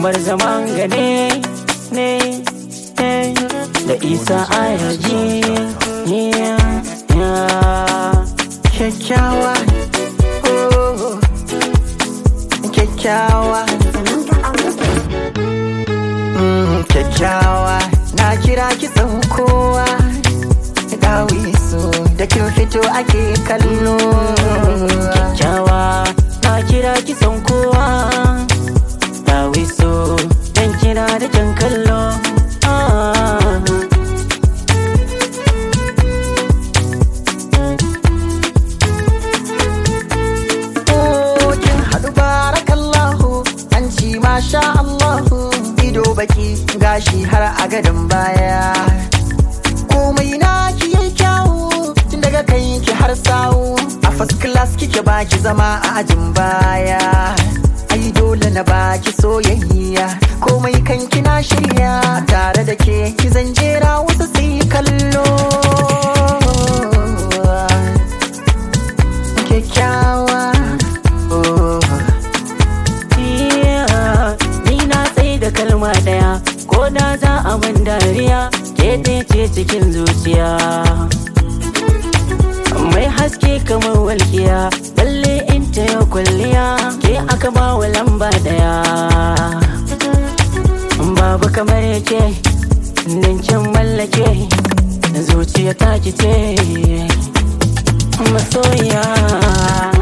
umar zaman gane ne ne da isa ayaji kyakkyawa oh, kyakkyawa Mm, kyakkyawa na kira ki san kowa dawi so da kin fito ake kallo kyakkyawa na kira ki son kowa dawi so dan kira da jan kallo ah. Oh, kin haɗu barakallahu an ci masha Allahu ido baki gashi har a gadon baya komai na ki yi kyawu tun daga kai ki har sawu a first class kike baki zama a ajin baya ai dole na baki soyayya komai kan kina shirya tare da ke ki zan jera wasu su yi kallo kyakkyawa oh. Yeah, ni na tsaye da kalma daya ko da za a min dariya ke ɗaya ce cikin zuciya mai haske kamar walkiya balle in ta yau kwalliya ke aka ba wa lamba daya babu kamar yake nan kin mallake zuciya ta ki ce masoya